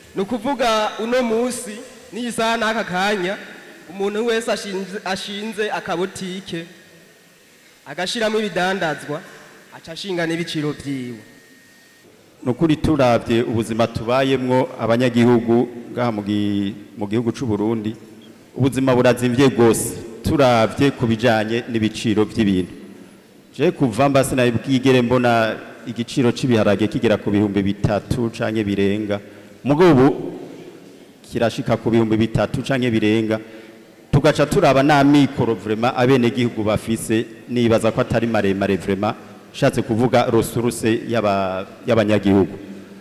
ni ukuvuga uno munsi n'iyi saha n'aka kanya umuntu wese ashinze- ashinze akabotike agashyiramo ibidandazwa aca ashinga n'ibiciro byiwe ni ukuri turabye ubuzima tubayemwo abanyagihugu ngaha mu gi- mu gihugu cy'u Burundi ubuzima burazimvye rwose turabye ku bijanye n'ibiciro by'ibintu je kuva mba sinabwigere mbona igiciro cy'ibiharage kigera ku bihumbi bitatu canke birenga mugo ubu kirashika ku bihumbi bitatu canke birenga tugaca turaba n'amikoro vrema abenegihugu bafise nibaza ko atari maremare vrema shatse kuvuga resuruse y'aba- y'abanyagihugu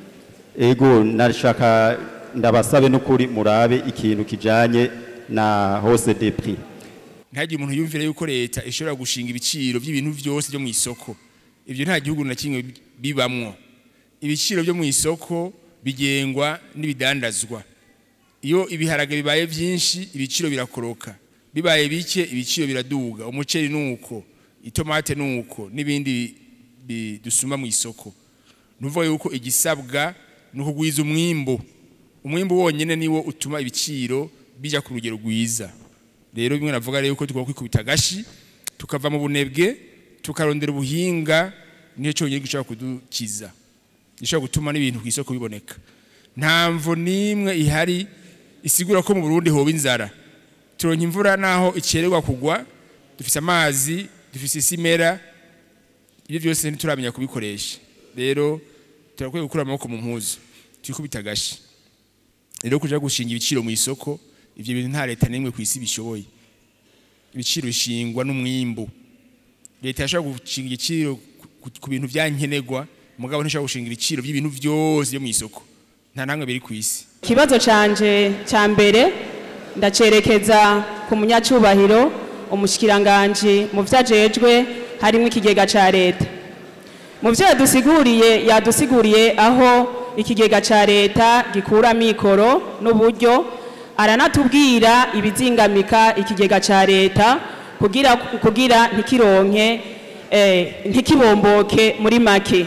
ego nashaka ndabasabe n'ukuri murabe ikintu kijanye na hose de prix ntihagire umuntu yumvira yuko leta ishobora gushinga ibiciro by'ibintu byose byo mu isoko ibyo nta gihugu na kimwe bibamwo ibiciro byo mu isoko bigengwa n'ibidandazwa iyo ibiharage bibaye byinshi ibiciro birakoroka bibaye bike ibiciro biraduga umuceri nuko itomate nuko n'ibindi bi- dusuma mu isoko nuvuga yuko igisabwa ni ukugwiza umwimbu umwimbu wonyine niwo utuma ibiciro bija ku rugero rwiza rero bimwe navuga rero ko tugomba kwikubita agashi tukava mu bunebwe tukarondera ubuhinga niyo cyonyine gishobora kudukiza gishobora gutuma n'ibintu ku isoko biboneka nta mvo n'imwe ihari isigura ko mu Burundi hoba inzara turonka imvura naho icererwa kugwa dufise amazi dufise isimera ibyo byose ntituramenya kubikoresha rero turakwiye gukura amaboko mu mpuzu twikubita agashi rero kuja gushinga ibiciro mu isoko ivyo bintu nta leta n'imwe ku isi bishoboye ibiciro bishingwa n'umwimbu leta yashobora gushinga igiciro ku- ku- ku bintu vyankenerwa mugabo ntishobora gushinga ibiciro by'ibintu vyose byo mu isoko nta namwe biri ku isi ikibazo canje cya mbere ndacerekeza ku munyacubahiro umushikiranganji mu byo ajejwe harimo ikigega cya leta mu byo yadusiguriye yadusiguriye aho ikigega cya leta gikura mikoro n'uburyo aranatubwira ibizingamika ikigega cya leta kugira kugira ntikironke eh, ntikibomboke muri make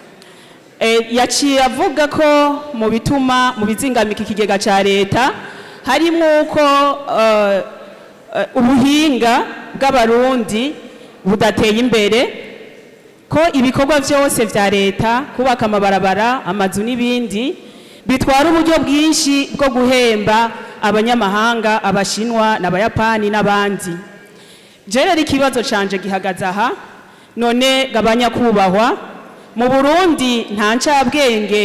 Eh, yaciye avuga ko mu bituma mu bizingamika ikigega cya leta harimo uko eh, eh, ubuhinga bw'abarundi budateye imbere ko ibikorwa byose bya leta kubaka amabarabara amazu n'ibindi bitwara uburyo bwinshi bwo guhemba abanyamahanga abashinwa n'abayapani n'abandi jerera ikibazo canje gihagaze aha none gabanya kubahwa mu burundi nta ncabwenge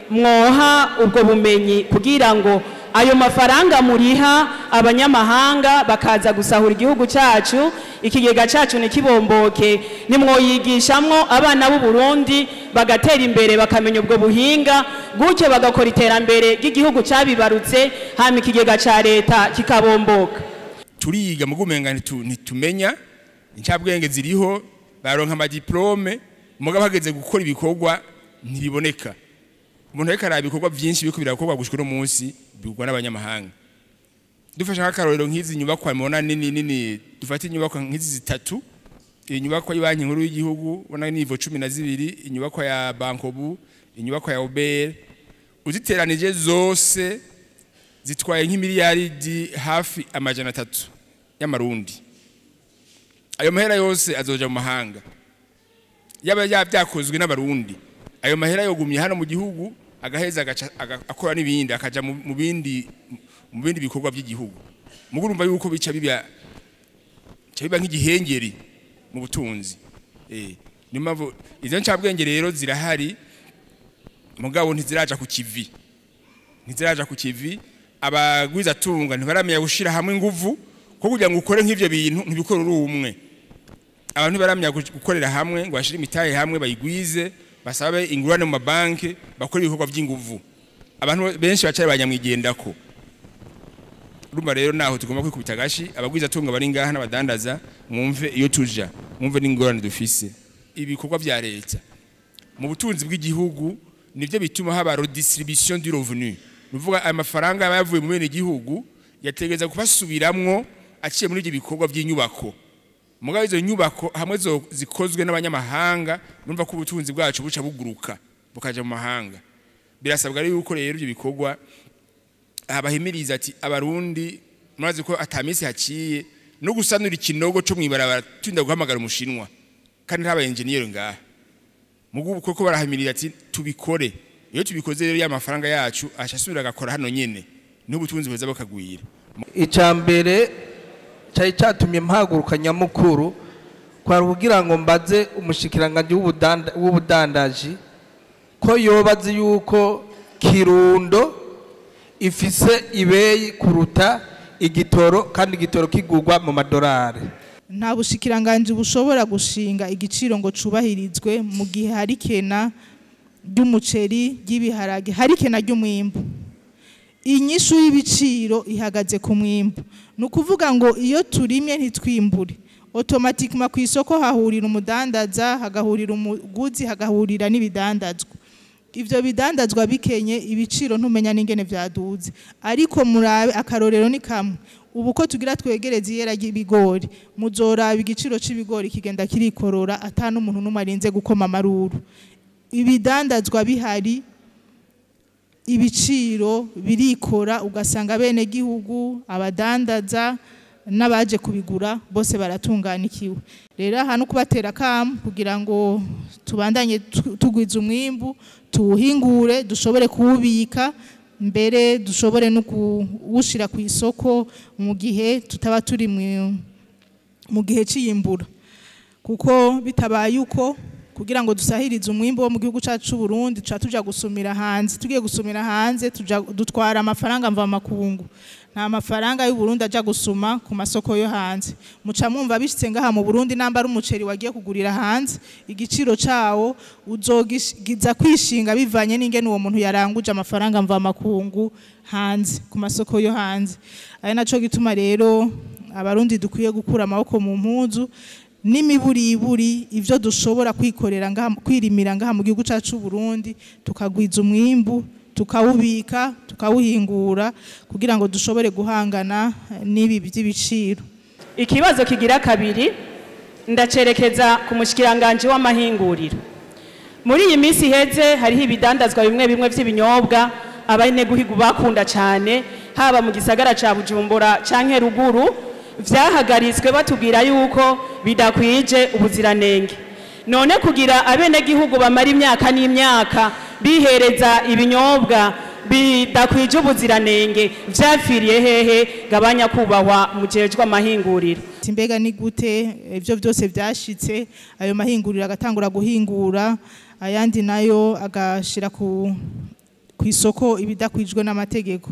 mwoha ubwo bumenyi kugira ngo ayo mafaranga muriha abanyamahanga bakaza gusahura igihugu cyacu ikigega cyacu ntikibomboke nimwoyigishamwo abana b'u Burundi bagatera imbere bakamenya ubwo buhinga gutyo bagakora iterambere ry'igihugu cyabibarutse hama ikigega cya leta kikabomboka turiga mu gumenga ntitu- ntitumenya incabwenge ziriho baronka amadiplome mugabo hageze gukora ibikorwa ntibiboneka umuntu ariko araba ibikorwa byinshi biriko birakorwa gushika uno munsi bigurwa n'abanyamahanga dufashe nk'akarorero nk'izi nyubakwa mubona nini nini dufate inyubakwa nk'izi zitatu iyi nyubakwa y'ibanki nkuru y'igihugu ubona nivo cumi na zibiri inyubakwa ya bankobu inyubakwa ya obere uziteranije zose zitwaye nk'imiliyaridi hafi amajana atatu y'amarundi ayo mahera yose azoja mu mahanga yaba ya- byakozwe n'abarundi ayo mahera yogumye hano mu gihugu agaheza agaca- aga- akora n'ibindi akaja mu mu bindi mu bindi bikorwa by'igihugu mugo urumva yuko bica biba bica biba nk'igihengeri mu butunzi eh niyo mpamvu izo ncabwenge rero zirahari mugabo ntiziraja ku kivi ntiziraja ku kivi abagwiza tunga ntibaramenya gushira hamwe inguvu ko kugira ngo ukore nk'ivyo bintu ntibikore uri umwe abantu baramenya gukorera hamwe ngo bashire imitahe hamwe bayigwize basabe ingurane mu mabanki bakora ibikorwa by'inguvu abantu benshi bacari banyamwigendako urumva rero naho tugomba kwikubita agashi abagwiza tunga bari ngaha n'abadandaza mwumve iyo tuja mwumve n'ingorane dufise ibikorwa vya leta mu butunzi bw'igihugu nibyo bituma haba redistribution du revenu nuvuga aya mafaranga aba yavuye mu bene igihugu yategeza kubasubiramwo aciye muri ibyo bikorwa by'inyubako mugabo izo nyubako hamwe zo zikozwe n'abanyamahanga numva ko ubutunzi bwacu buca buguruka bukaja mu mahanga birasabwa rero yuko rero ibyo bikorwa aha bahimiriza ati abarundi murazi ko atamisi haciye no gusanura ikinogo cyo mwibarabara turinda guhamagara umushinwa kandi nta engineer ngaha mugubu koko barahamirira ati tubikore iyo tubikoze rero ya mafaranga yacu ashasubira agakora hano nyene n'ubutunzi buza bakagwira icya mbere cyari cyatumye mpaguruka nyamukuru kwari kugira ngo mbaze umushikiranganji w'ubudanda- w'ubudandaji ko yoba azi yuko kirundo ifise ibeyi kuruta igitoro kandi igitoro kigurwa mu madolari nta bushikiranganji bushobora gushinga igiciro ngo cubahirizwe mu gihe hari kena ry'umuceri ry'ibiharage hari kena ry'umwimbu inyishu y'ibiciro ihagaze ku mwimbu ni ukuvuga ngo iyo turimye ntitwimbure otomatikima ku isoko hahurira umudandaza hagahurira umuguzi hagahurira n'ibidandazwa ibyo bidandazwa bikenye ibiciro ntumenya n'ingene byaduze ariko murabe akarorero ni kamwe ubu ko tugira twegereze iyera ry'ibigori muzoraba igiciro c'ibigori kigenda kirikorora ata n'umuntu n'umwe arinze gukoma amaruru ibidandazwa bihari ibiciro birikora ugasanga bene gihugu abadandaza n'abaje kubigura bose baratunganikiwe rero aha no kubatera akamu kugira ngo tubandanye tu- tugwiza umwimbu tuwuhingure dushobore kuwubika mbere dushobore no kuwushira ku isoko mu gihe tutaba turi mu- mu gihe cy'iyimbura kuko bitabaye uko kugira ngo dusahirize umwimbo wo mu gihugu cyacu cy'u Burundi tuca tuja gusumira hanze tugiye gusumira hanze tuja dutwara amafaranga mva makungu nta mafaranga y'u Burundi aja gusuma ku masoko yo hanze muca mwumva bishitse ngaha mu Burundi namba ari umuceri wagiye kugurira hanze igiciro cawo uzogiza kwishinga bivanye n'ingene uwo muntu yaranguje amafaranga mva makungu hanze ku masoko yo hanze ari naco gituma rero abarundi dukwiye gukura amaboko mu mpuzu n'imiburiburi ivyo dushobora kwikorera ngaha kwirimira ngaha mu gihugu cyacu c'u Burundi tukagwiza umwimbu tukawubika tukawuhingura kugira ngo dushobore guhangana eh, n'ibi by'ibiciro ikibazo kigira kabiri ndacerekeza ku mushikiranganje w'amahinguriro muri iyi minsi iheze hariho ibidandazwa bimwe bimwe by'ibinyobwa abanyagihugu bakunda cyane haba mu gisagara ca bujumbura canke ruguru vyahagaritswe batubwira yuko bidakwije ubuziranenge none kugira abenegihugu bamara imyaka n'imyaka bihereza ibinyobwa bidakwije ubuziranenge vyapfiriye hehe gabanya kubahwa mujejwe amahinguriro Ati mbega ni gute ibyo byose byashitse ayo mahinguriro agatangura guhingura ayandi nayo agashira ku ku isoko ibidakwijwe n'amategeko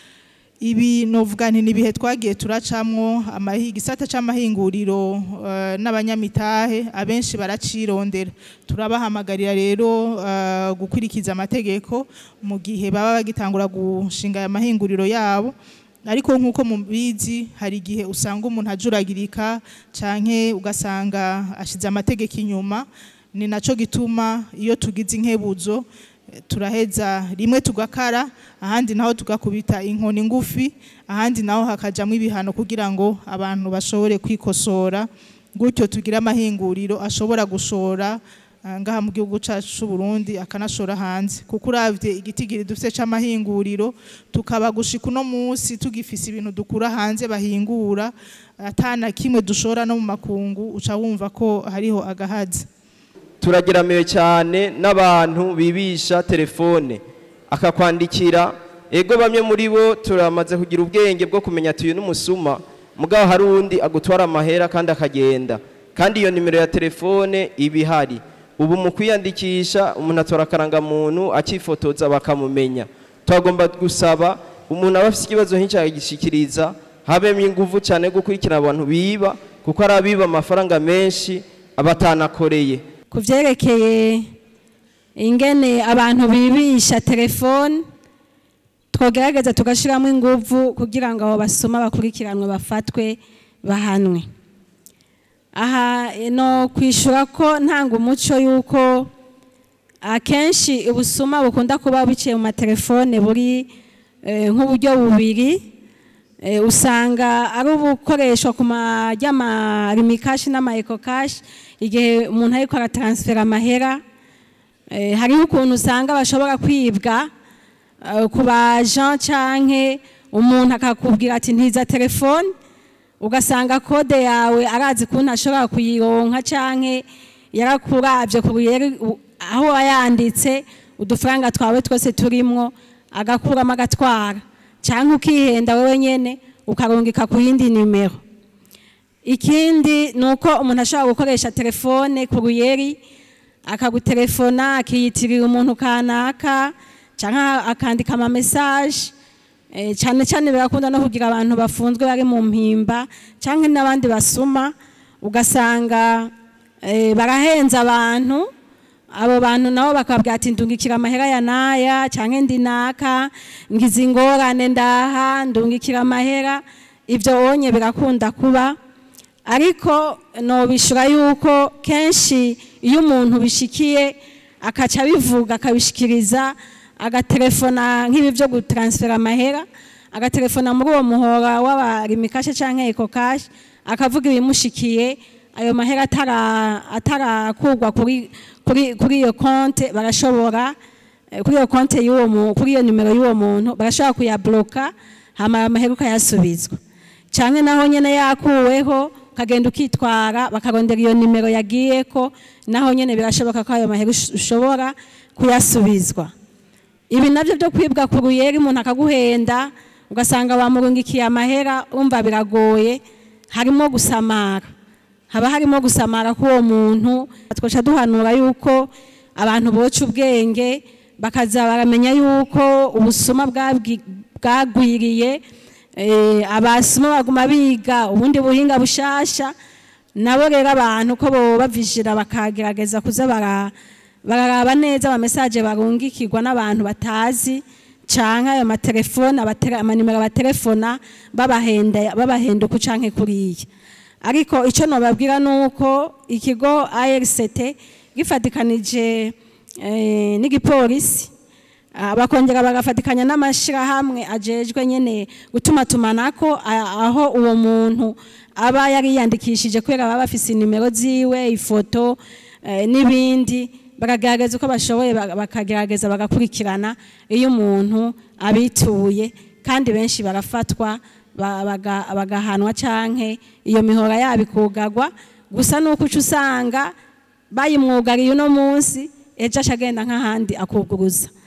ibi novuga nti ni ibihe twagiye turacamwo amahi- igisata c'amahinguriro eh, n'abanyamitahe abenshi baracirondera turabahamagarira rero eh, gukurikiza amategeko mu gihe baba bagitangura gushinga aya mahinguriro yabo ariko nk'uko mubizi hari igihe usanga umuntu ajuragirika canke ugasanga ashize amategeko inyuma ni naco gituma iyo tugize inkebuzo eh, turaheza rimwe tugakara ahandi naho tugakubita inkoni ngufi ahandi naho hakajamwo ibihano kugira ngo abantu bashobore kwikosora gutyo tugire amahinguriro ashobora gushora ah, ngaha mu gihugu cyacu c'u Burundi akanashora hanze kuko uravye igitigiri dufite c'amahinguriro tukaba gushika uno munsi tugifise ibintu dukura hanze bahingura atana kimwe dushora no mu makungu uca wumva ko hariho agahazi turageramiwe cyane n'abantu bibisha telefone akakwandikira ego bamwe muri bo turamaze kugira ubwenge bwo kumenya tuyu n'umusuma mugabo hari undi agutwara amahera kandi akagenda kandi iyo nimero ya telefone iba ihari ubu mu kwiyandikisha umuntu atora akarangamuntu akifotoza bakamumenya twagomba gusaba umuntu aba afite ikibazo nk'icyo agishikiriza habemo ingufu cyane yo gukurikirana abantu biba kuko ari abiba amafaranga menshi aba atanakoreye ku byerekeye ingene abantu bibisha telefone twogerageza tugashyiramo ingufu kugira ngo abo basoma bakurikiranwe bafatwe bahanwe aha no kwishyura ko ntanga umuco y'uko akenshi ubusuma bukunda kuba buciye mu matelefone buri eh, nk'uburyo bubiri Eh, usanga ari ubukoreshwa ku marimikashi n'amaekokashi igihe umuntu ariko arataransfera amahera Eh, hariho ukuntu usanga bashobora kwibwa eh, ku bajan canke umuntu akakubwira ati ntiza telefone ugasanga kode yawe arazi kuntu ashobora kuyironka canke yarakuravye ku ruyeri u- aho wayanditse udufaranga twawe twose turimwo agakuramo agatwara canke ukihenda wewe nyene ukarungika ku yindi nimero ikindi ni uko umuntu ashobora gukoresha telefone ku ruyeri akagutelefona akiyitirira umuntu kanaka cyangwa akandika ama message eh, cyane cyane birakunda no kugira abantu bafunzwe bari mu mpimba cyangwa n'abandi basuma ugasanga eh, barahenza abantu abo bantu nabo bakabwira ati ndungikira amahera ya naya cyangwa ndi naka ngize ingorane ndaha ndungikira amahera ibyo onye birakunda kuba ariko nobishura yuko kenshi iyo umuntu bishikiye akaca abivuga akabishikiriza agatelefona nk'ibi byo gutaransfera amahera agatelefona muri uwo muhora w'abarimikashe cyangwa ekokashi akavuga ibimushikiye ayo mahera atara- atarakurwa kuri kuri kuri iyo konte barashobora eh, kuri iyo konte y'uwo mu- kuri iyo nimero y'uwo muntu barashobora kuyabloka hama ayo mahera ukayasubizwa cyane naho nyine yakuweho ukagenda ukitwara bakarondera iyo nimero yagiyeko naho nyine birashoboka ko ayo mahera ush- ushobora kuyasubizwa ibi nabyo byo kwibwa ku ruyeri umuntu akaguhenda ugasanga bamurungikiye amahera umva biragoye harimo gusamara haba harimo gusamara k'uwo muntu twaca duhanura yuko abantu boca ubwenge bakaza baramenya yuko ubusuma bwabwi- bwagwiriye eh, abasuma baguma biga ubundi buhinga bushasha nabo rero abantu ko boba bavijira bakagerageza kuza bara bararaba neza ama message barungikirwa n'abantu batazi canke ayo matelefone abatele- amanimero batelefona babahenda babahenda uku canke kuriya ariko icyo nababwira ni uko ikigo ARCT gifatikanije eh, n'igipolisi ah, bakongera bagafatikanya n'amashyirahamwe ajejwe nyine gutuma tumanako a- aho uwo muntu aba yari yiyandikishije kubera baba bafise inimero ziwe ifoto eh, n'ibindi bakagerageza uko bashoboye baka- bakagerageza bagakurikirana iyo umuntu abituye kandi benshi barafatwa ba- baga- bagahanwa canke iyo mihora yabo ikugagwa gusa nuko uca usanga bayimwugariye uno munsi ejo aca agenda nk'ahandi akuguruza